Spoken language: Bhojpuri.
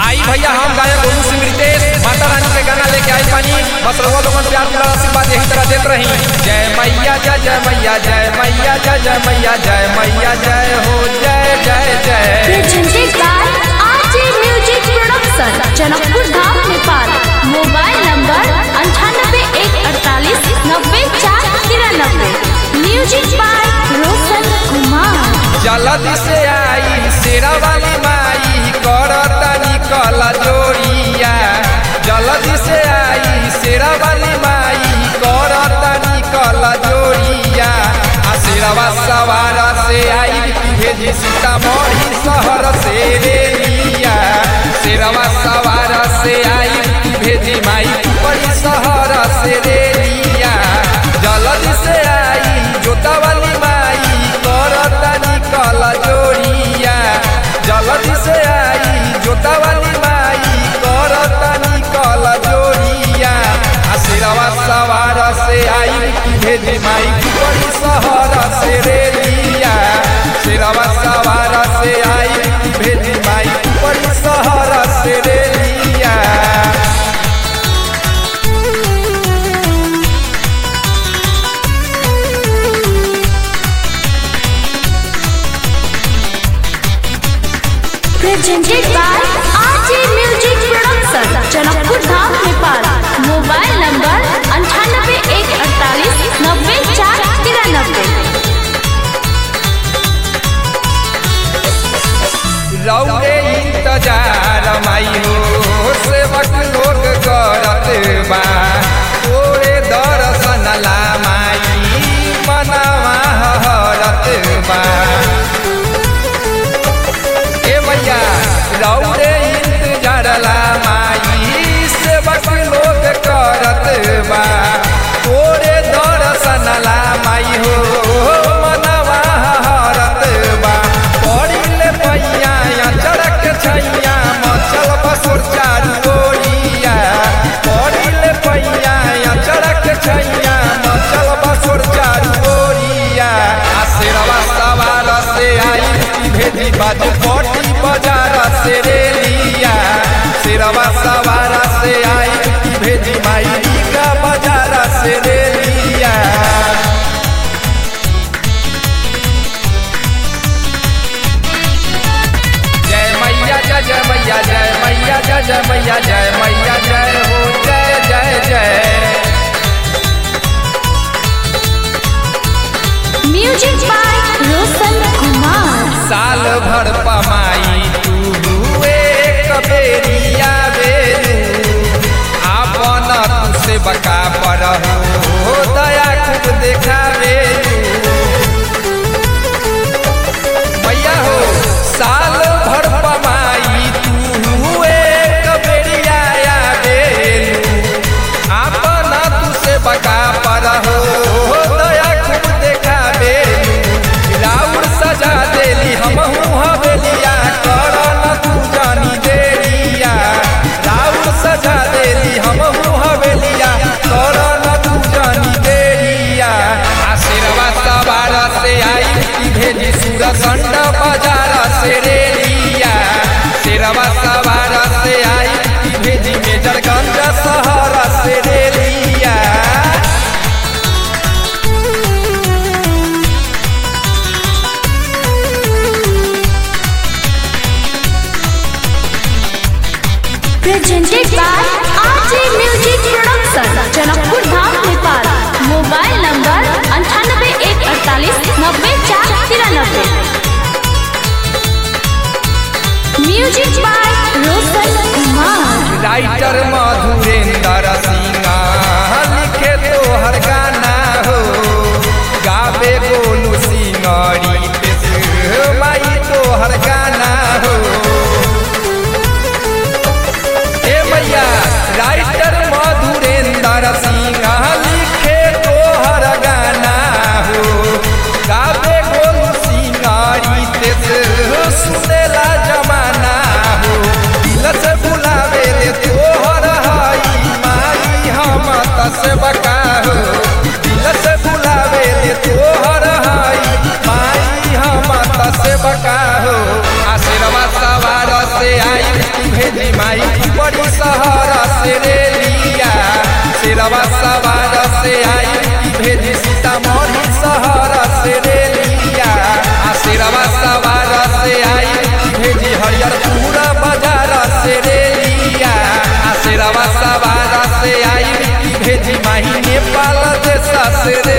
आई भैया हम गायक गोलू सिंह रितेश माता रानी के गाना लेके आई पानी बस रउआ लोगन प्यार दुलार आशीर्वाद यही तरह देत रही जय मैया जय जय मैया जय मैया जय जय मैया जय मैया जय हो जय जय जय presented by RJ Music Production, Janakpur Dham Nepal mobile number अंठानबे एक अड़तालीस नब्बे चार तिरानबे म्यूजिक बाय रोशन कुमार जल्दी से आई शेरा वाली माई करता निकल जोड़िया जल्दी से आई शेरा वाली माई करता निकल जोड़िया आ शेरवा सवार से आई भेजी सीतामढ़ी शहर से रेलिया शेरवा सवार से आई भेजी माई बड़ी शहर से रेलिया जल्दी से आई जोता वाली माई करता निकल जोड़िया जल्दी से आई जोता वाली माई करता निकल जोड़िया आ शेरवा सवार से आई भेजी माई बड़ी शहर से रेलिया शेरवा सवार से आई भेजी माई बड़ी शहर से रेलिया presented by RJ Music Production, Janakpur Dham Nepal mobile number अंठानबे एक अड़तालीस नब्बे चार तिरानबे रौरे इंतजार माई हो सेवक लोग करत बा तोरे दर्शन ला माई मनवा हरत बा ए मैया रौरे इंतजार ला माई सेवक लोग करत बा तोरे दर्शन ला माई हो मनवा हरत बा पड़िले पैया या चढ़क छैया मचल बसुर चारू ओरिया पड़िले पैया या चढ़क छैया मचल बसुर चारू ओरिया आ शेरवा सवार से आई भेजी बाजू पटी बाजार से रेलिया शेरवा सवार से आई भेजी माई का बाजार से रेलिया जय मैया जय जय मैया जय मैया जय जय मैया जय मैया जय हो जय जय जय म्यूजिक बाय रोशन कुमार साल भर पमाई तू एक बेरिया बेरू आपन तू से बका पर हो दया खूब देखावे मैया हो साल भर पमाई तू एक बेरिया बेरू आपन तू से बका पर हो दया खूब देखावे राउर सजा देली हमहू हवेलिया कर न तू जानी देरिया राउर सजा देली हमहू हवेलिया कर न तू जानी देरिया आशीर्वा सवार से आई की भेजी सूरसंड बाजार से रेलिया शेरवा सवार से आई की भेजी मेजरगंज शहर से रेलिया presented by RJ Music Production, Janakpur Dham Nepal mobile number अंठानबे एक अड़तालीस नब्बे चार तिरानबे music by Roshan Kumar writer Madhurendra Singh लिखे तो हर गाना हो गावे गोलू सिंह रितेश माई तो हर गाना हो ए मैया राइटर मधुरेंद्र सिंह लिखे तो हर गाना हो गावे गोलू सिंह रितेश सुनेला जमाना हो दिल से बुलावे ले तोहर से रेलिया शेरवा सवार से आई भेजी सीतामढ़ी शहर से रेलिया आ शेरवा सवार से आई भेजी हरियरपुर बाजार से रेलिया आ शेरवा सवार से आई भेजी माही नेपाल देश से